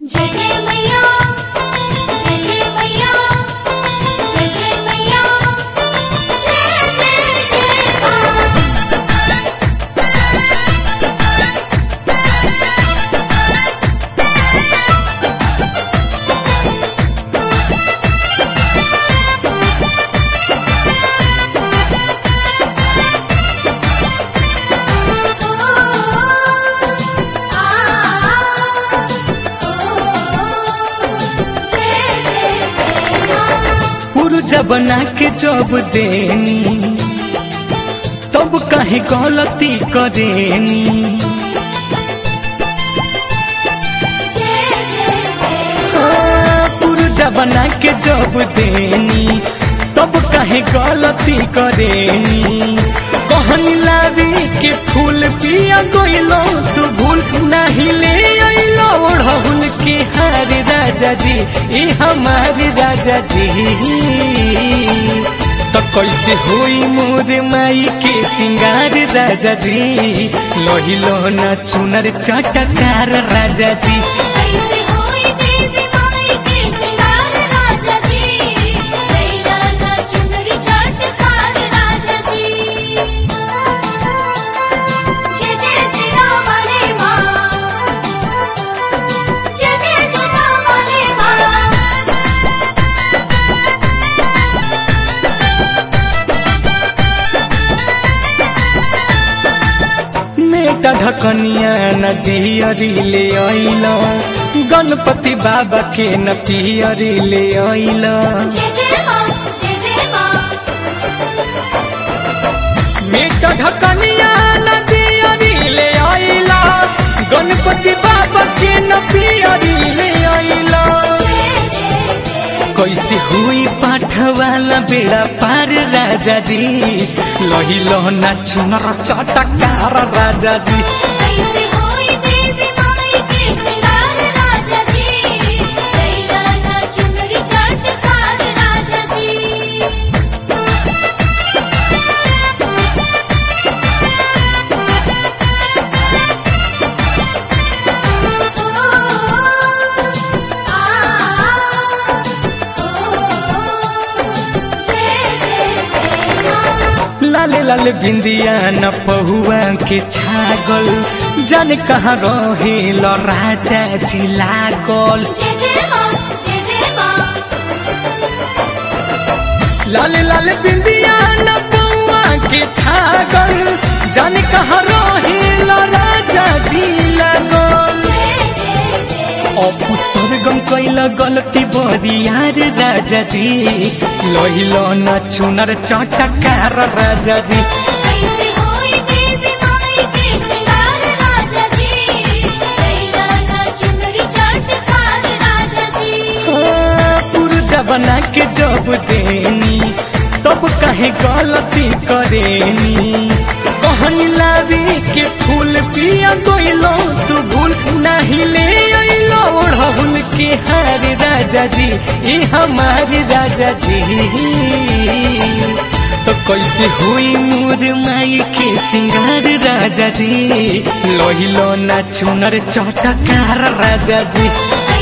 जय जय मैया जय जय मैया जय जय मैया जय जय जय मां जय जय जय मां पुरजा बना के जब देनी तब काहे गलती करेनी जय जय जय हाँ, पुरजा बना के जब देनी तब काहे गलती करेनी कहनी लावी के फूल पिया गइलो तू भूल नहीं ले अइलो ओढ़हुल के हार राजा जी ए हमारे राजा जी तो कैसे होई मोर माई के सिंगार राजा जी लोहिलो न चुनर चटकार राजा जी कैसे होई देवी माई के सिंगार राजा जी कैला ना चुनरी चाटकार राजा जी जय जय सीता वाले मां जय जय जोता वाले मां मेटा ढकनिया नदियरी ले अइल गणपति बाबा के न पियरी ले अइल जय जय मां जय जय मां मेटा ढकनिया नदियरी ले अइल गणपति बाबा के न पियरी ले अइल जय जय जय कैसे हुई पाठ वाला बेड़ा पार राजा जी लहिलो ना चुनर चटकार राजा जी कैसे होई देवी माई के सिंगार राजा जी कैला ना चुनरी चाटकार राजा जी जय जय जय मां लाले लाले बिंदिया न पहुआ के छागल जाने कहाँ रहे राजा जी लागल जय जय मां जय जय मां लाले लाले बिंदिया न पहुआ के छागल जाने कहाँ रहे राजा जी लागल जय जय जय अपू स्वर्गम कैल गलती बरियार राजा जी लहिलो न चुनर चटकार राजा जी कैसे होई देवी माई के सिंगार राजा जी कैला ना चुनरी चाटकार राजा जी हाँ, पुरजा बना के जब देनी तब कहे गलती करेनी कहनी लावी के फूल पिया गइलो तू भूल नहीं ले अइलो ओढ़हुल के हार राजा जी ए हमारे राजा जी तो कैसे हुई मोर माई के सिंगार राजा जी लोहिलो ना चुनर चटकार राजा जी